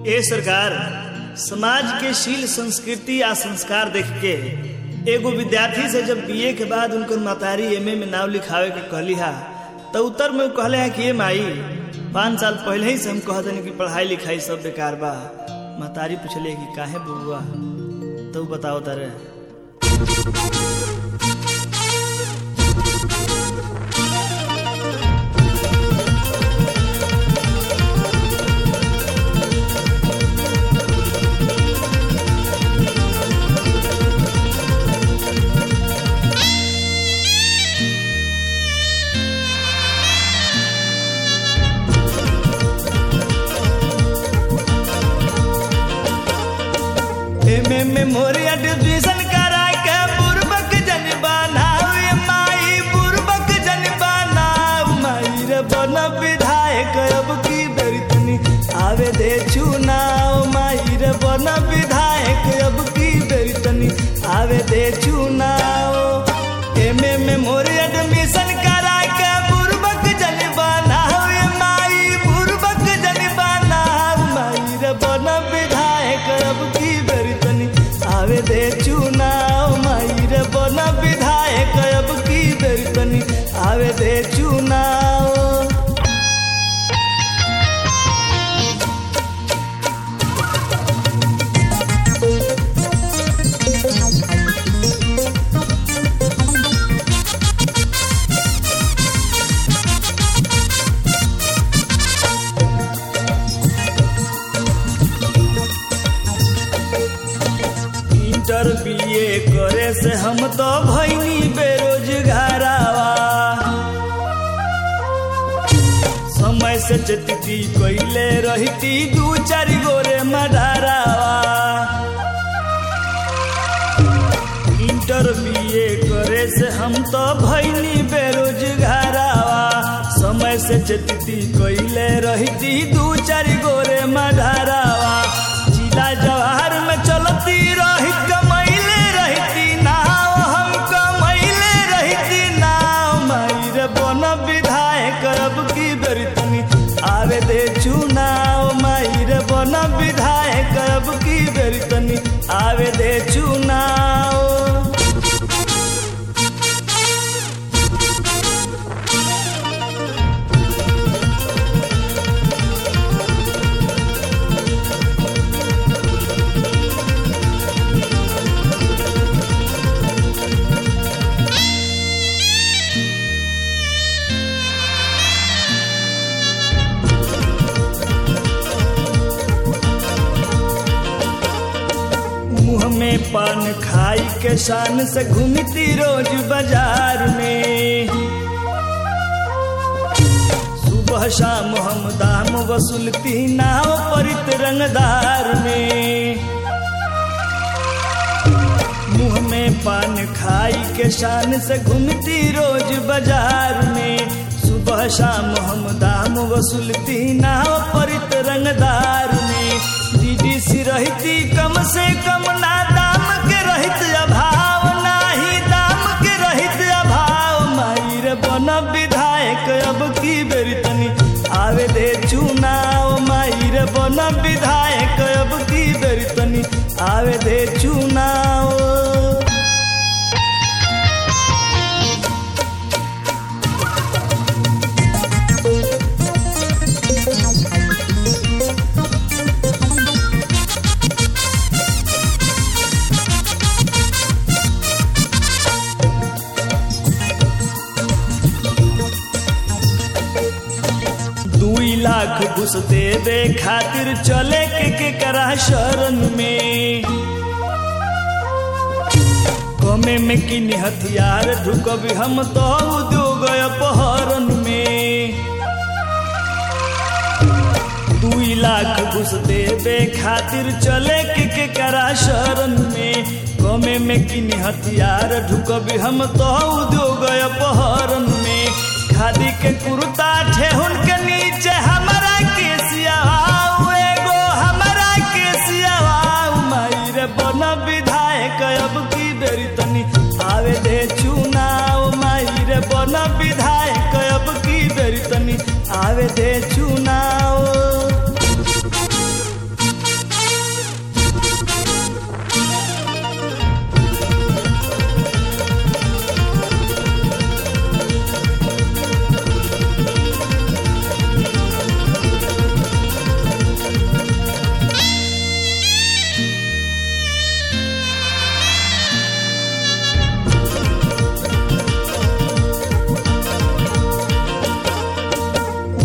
ए सरकार समाज के शील संस्कृति आ संस्कार देख के एगो विद्यार्थी से जब बीए के बाद उनकर मातारी एमए में नाम लिखावे के कहली हा तो उत्तर में उ कहले है कि ए माई पाँच साल पहले ही से हम कहते कि पढ़ाई लिखाई सब बेकार बा मातारी पूछले कि काहे बुआ तो उ बताओ तारे एमे में मोरी एडमिशन करा के बुरबक जन बनाओ ए माई बुरबक जन बनाओ माई रे बन विधायक अब की बेरी तनी आवे दे चुनाव माई रे बन विधायक अब की बेरी तनी आवे दे चुनाव एमे में मोरी एडमिशन करा के बुरबक जन बनाओ ए माई बुरबक जन बनाओ माई रे बन विधायक अब की बेरी तनी आवे दे चुनाव माई रे बन विधायक अब की बेरी तनी आवे दे चुनाव इंटर बीए करे से हम तो भैनी बेरोजगारावा समय से चटती कैले रहती दू चार गोरे मडारावा इंटर बीए करे से हम तो भैनी बेरोजगारावा समय से चटती कैले रहती दू चार गोरे मडारावा जिला जवाहर में चलती रही कमैले रहती नाव हम कमैले रहती नाव माई रे बन विधायक अब की बेरी तनी आवे दे चुनाव माई रे बन विधायक अब की बेरी तनी आवे दे चुनाव मुंह में पान खाई के शान से घूमती रोज बाजार में सुबह शाम हम दाम वसूलती नाव परित रंगदार में मुंह में पान खाई के शान से घूमती रोज बाजार में सुबह शाम हम दाम वसूलती नाव परित रंगदार में डीडीसी रहती कम से कम ना दाम के रहित अभाव नाही दाम के रहित अभाव माई रे बन विधायक अब की बेरी तनी आवे दे चुनाव माई रे बन विधायक अब की बेरी तनी आवे दे चुनाव दुई लाख घुस दे दे खातिर चले के के करा शरण में कमे में किन हथियार ढुकबी हम तो उद्योग अपहरण में दुई लाख घुस देवे खातिर चले के के करा शरण में कमे में किन हथियार ढुकबी हम तो उद्योग अपहरण में खादी के कुर्ता ठेहुन के नीचे हमारा के सियावाऊ एगो हमारा के सियावाऊ माई रे बन विधायक अब की बेरी तनी आवे दे चुनाव माई रे बन विधायक अब की बेरी तनी आवे दे चुनाव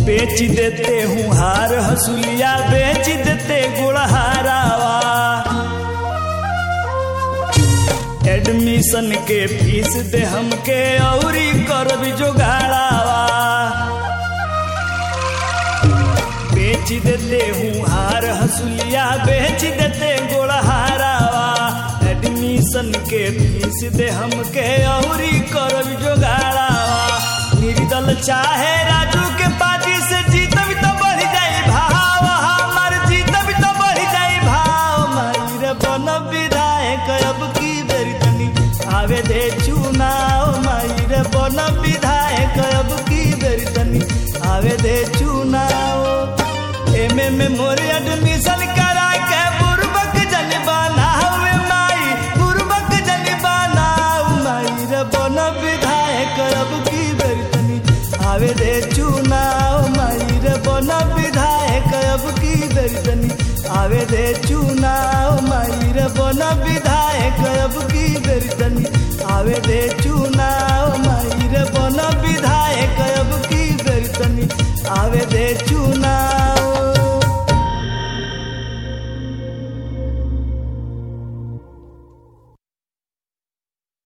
बेच देते हूँ हार हसुलिया बेच देते गुड़हारावा एडमिशन के फीस दे हमके औरी करब जोगाड़ावा बेच देते हूँ हार हसुलिया बेच देते गोड़हारावा एडमिशन के फीस दे हमके औरी करब जोगाड़ावा निर्दल चाहे राजू के पार्टी से जीतब तो बढ़ जाई भाव हमार जीतब तो बढ़ जाई भाव माई रे बन विधायक अब की बेरी तनी आवे दे चुनाव माई रे बन विधायक अब की बेरी तनी आवे दे चुनाव एमे में मोर एडमिशन करा के बुरबक जन बनावे माई बुरबक जन बनाऊ माई रे बन विधायक अब की बेरी तनी आवे दे चुनाव माई रे बन विधायक अब की बेरी तनी आवे दे चुनाव माई रे बन विधायक अब की बेरी तनी आवे दे चुनाव माई रे बन विधायक अब की बेरी तनी आवे दे चुनाव